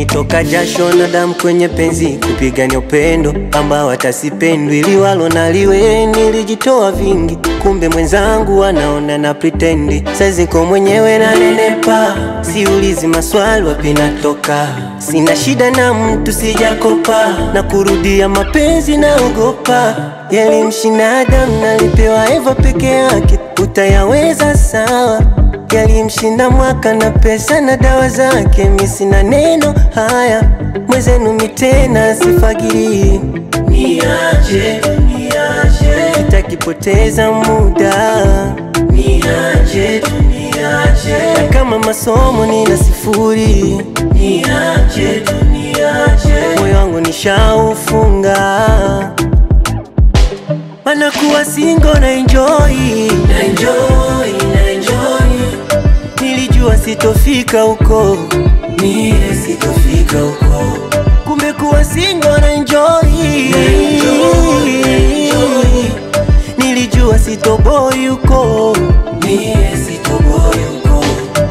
imenitoka jasho na damu kwenye penzi kupigania upendo ambao atasipendwi ili walo naliwe nilijitoa vingi kumbe mwenzangu anaona na pretendi saziko mwenyewe na nenepa siulizi maswali wapi natoka sina shida na mtu sijakopa na kurudia mapenzi naogopa yalimshinda Adamu nalipewa Eva peke yake utayaweza sawa yalimshinda mwaka na pesa na dawa zake, mi sina neno haya mwezenu mitena sifagiri, niache niache, sitakipoteza muda, niache tu niache, na kama masomo nina sifuri, niache tu niache, moyo wangu nishaufunga mana kuwa singo na enjoy, na enjoy, na enjoy. Nilijua sitofika huko, mie sitofika huko, kumbe kuwa singo na enjoy, na enjoy, na enjoy. Nilijua sitoboi huko, mie sitoboi huko.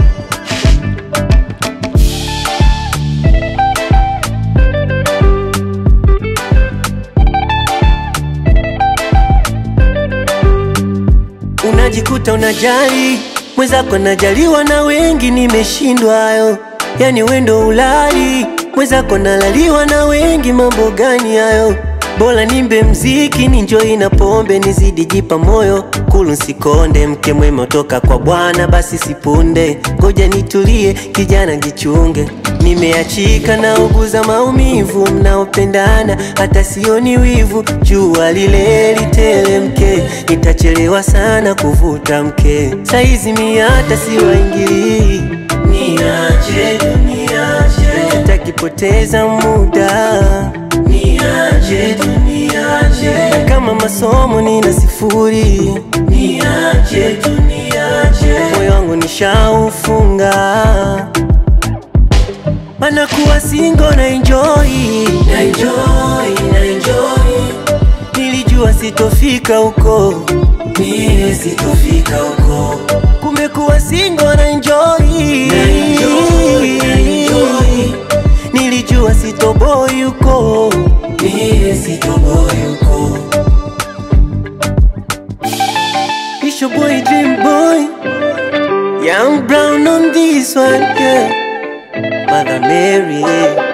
unajikuta unajali mwenzako najaliwa na wengi, nimeshindwayo yani wendo ulali mwenzako nalaliwa na wengi, mambo gani hayo? Bora nimbe mziki ninjoi na pombe nizidi jipa moyo kulu nsikonde, mke mwema toka kwa Bwana basi sipunde, ngoja nitulie kijana jichunge, nimeachika na uguza maumivu, mnaopendana hata sioni wivu, jua lile litelemke, nitachelewa sana kuvuta mke, saizi mi hata siwaingilii, niache niache, nitakipoteza muda niache tu niache, na kama masomo nina sifuri, niache tu niache, moyo wangu nishaufunga, mana kuwa singo na enjoy, na enjoy, na enjoy, nilijua sitofika huko, mie sitofika huko, kumbe kuwa singo na enjoy, na enjoy, na enjoy, nilijua sitoboi huko, mie sitoboi huko. It's your boy Dream Boy, Young Brown on this one, yeah. Mother Mary.